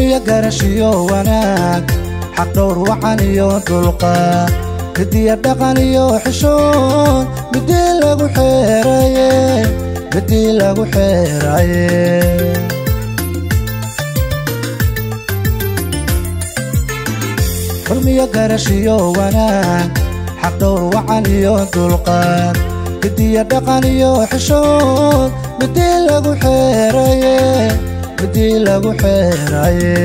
xurmiyo garashiyo wanaag xaq dhowr wacan iyo dulqaad midiya dhaqan iyo xishood midii lagu xeeraye midii lagu xeeraye xurmiyo garashiyo wanaag xaq dhowr wacan iyo dulqaad midiya dhaqan iyo xishood midii lagu xeeraye midii lagu xeeraye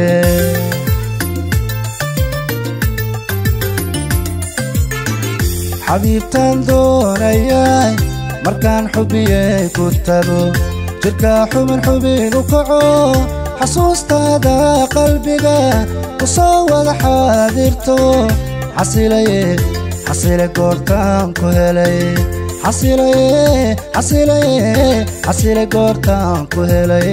xabiibtaan doonayay markaan xubiyey ku tago jidhka xubin xubin u kaco xasuustaada qalbiga ku soo wada xaadirto xasilaye xasile goortaan ku helay xasilaye xasilaye xasile goortaan ku helay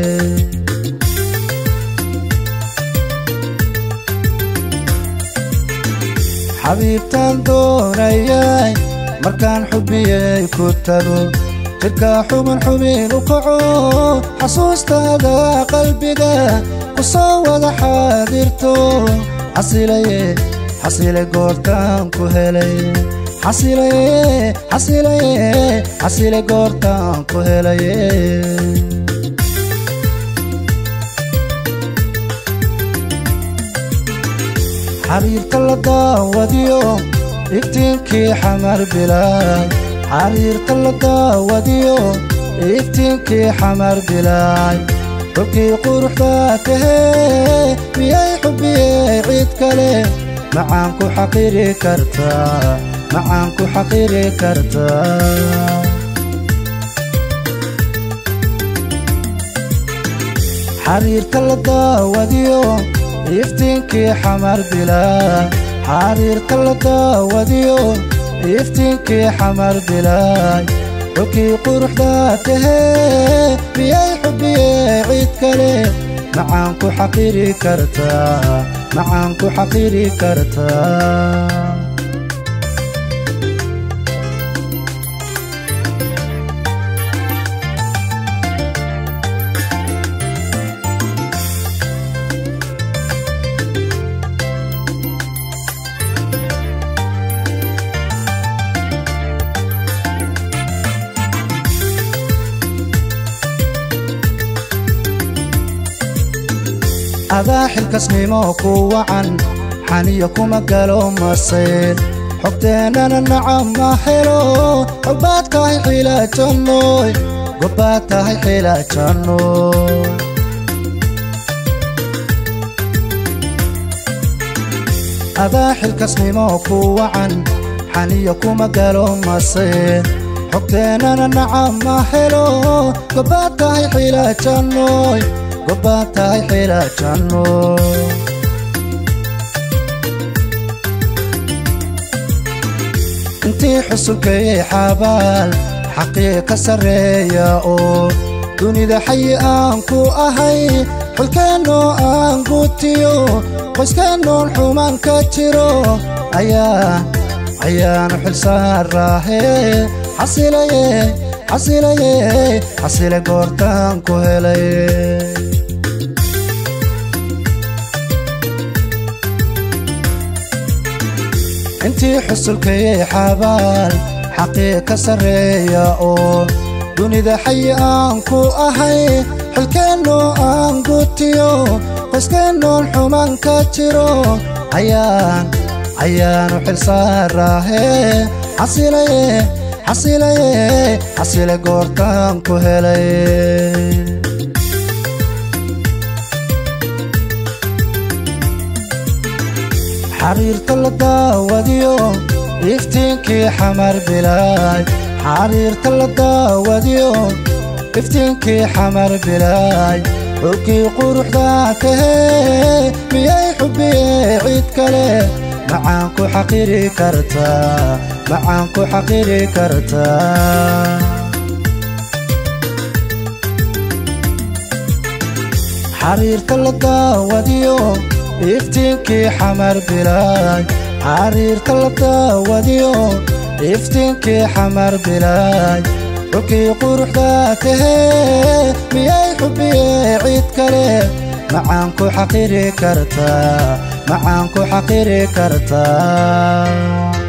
xabiibtaan doonayay markaan xubiyey ku tago jidhka xubin xubin u kaco xasuustaada qalbiga ku soo wada xaadirto xasilaye xasile goortaan ku helay xasilaye xasilaye xasile goortaan ku helaye xariirta la daawadiyo iftiinkii xamar bilaay xariirta la daawadiyo iftiinkii xamar bilaay xubkii quruxda tahee miyay xubiyey cid kale macaan ku xaqiri kartaa macaan ku xaqiri kartaa xariirta la daawadiyo iftiinkii xamar bilaay xariirta la daawadiyo iftiinkii xamar bilaay xubkii quruxda tahee miyay xubiyey cid kale macaan ku xaqiri kartaa macaan ku xaqiri kartaa adaa xilkasnimo ku wacan xaniyo kuma galo masayr xogteennana nacab ma helo xogbaad tahay xilaajannoy gobbaad tahay xilaajannoy adaa xilkasnimo ku wacan xaniyo kuma galo masayr xogteennana nacab ma helo gobbaad tahay xilaajannoy gobbaad tahay xilaajanno intii xusulkayay xabaal xaqii ka sarreeya oo dunida xayi aan ku ahay xulkeennoo aan gutiyo qoyskeenoon xumaan ka jiro ayaa ayaanu xilsaaraahe xasilaye xasilaye xasile goortaan ku helay intii xusulkayay xabaal xaqii ka sarreeya oo dunida xayi aan ku ahay xilkeennoo aan gutiyo qoyskeenoon xumaan ka jiro ayaan ayaanu xilsaaraahe xasilaye xasilaye xasile goortaan ku helay xariirta la daawadiyo iftiinkii xamar bilaay xariirta la daawadiyo iftiinkii xamar bilaay xulkii quruxda tahee miyay xubiyey cid kale macaan ku xaqiri kartaa macaan ku xaqiri kartaa xariirta la daawadiyo iftiinkii xamar bilaay xariirta la daawadiyo iftiinkii xamar bilaay xulkii quruxda tahee miyay xubiyey cid kale macaan ku xaqiri kartaa macaan ku xaqiri kartaa